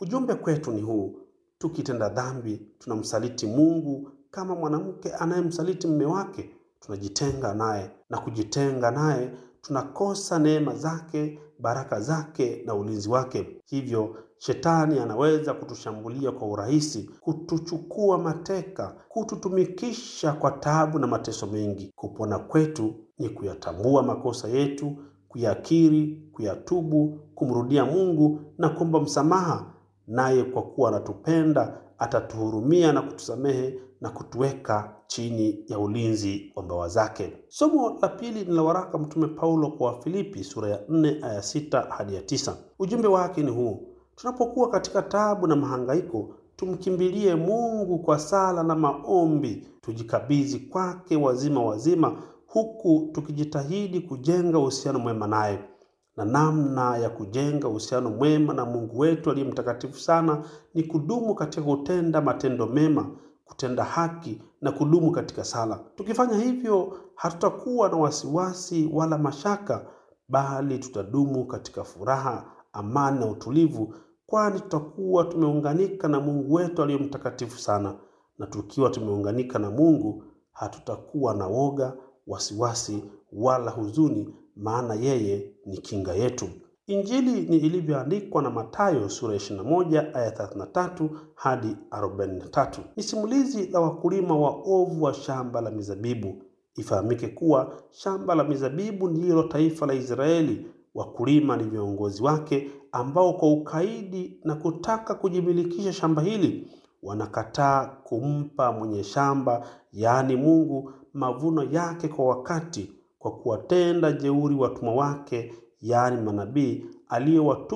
Ujumbe kwetu ni huu: tukitenda dhambi, tunamsaliti Mungu kama mwanamke anayemsaliti mume wake. Tunajitenga naye, na kujitenga naye tunakosa neema zake, baraka zake na ulinzi wake. Hivyo shetani anaweza kutushambulia kwa urahisi, kutuchukua mateka, kututumikisha kwa taabu na mateso mengi. Kupona kwetu ni kuyatambua makosa yetu, kuyakiri, kuyatubu, kumrudia Mungu na kuomba msamaha, naye kwa kuwa anatupenda atatuhurumia na kutusamehe na kutuweka chini ya ulinzi wa mbawa zake. Somo la pili ni la waraka Mtume Paulo kwa Wafilipi sura ya 4 aya 6 hadi ya 9. Ujumbe wake ni huu: tunapokuwa katika taabu na mahangaiko, tumkimbilie Mungu kwa sala na maombi, tujikabidhi kwake wazima wazima, huku tukijitahidi kujenga uhusiano mwema naye na namna ya kujenga uhusiano mwema na Mungu wetu aliye mtakatifu sana ni kudumu katika kutenda matendo mema, kutenda haki na kudumu katika sala. Tukifanya hivyo, hatutakuwa na wasiwasi wala mashaka, bali tutadumu katika furaha, amani na utulivu, kwani tutakuwa tumeunganika na Mungu wetu aliye mtakatifu sana. Na tukiwa tumeunganika na Mungu, hatutakuwa na woga, wasiwasi wala huzuni maana yeye ni kinga yetu. Injili ni ilivyoandikwa na Mathayo sura ya 21 aya 33 hadi 43. Ni simulizi la wakulima waovu wa shamba la mizabibu. Ifahamike kuwa shamba la mizabibu ndilo taifa la Israeli. Wakulima ni viongozi wake ambao kwa ukaidi na kutaka kujimilikisha shamba hili wanakataa kumpa mwenye shamba, yaani Mungu, mavuno yake kwa wakati kwa kuwatenda jeuri watumwa wake, yaani manabii aliyowatuma